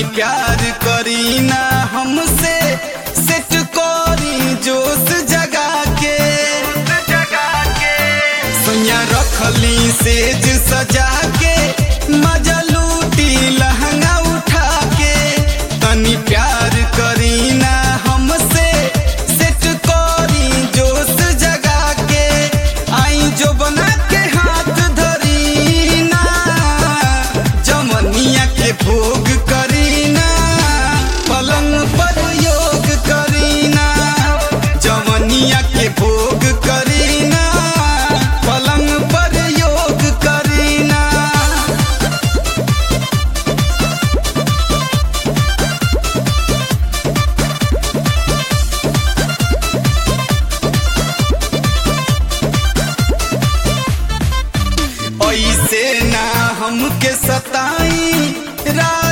प्यार करी ना हमसे सेट करी जोश जगा के सोनिया रखली सेज सजा के मजा लूटी लहंगा उठा के तनी प्यार करी ना हमसे सेट करी जोश जगा के आई जो बना के हाथ धरी ना जमनिया के भोग करी ना पलंग पर योग करी ना जमनिया के भोग करी ना पलंग पर योग करी ना ऐसे ना हमके सताई रात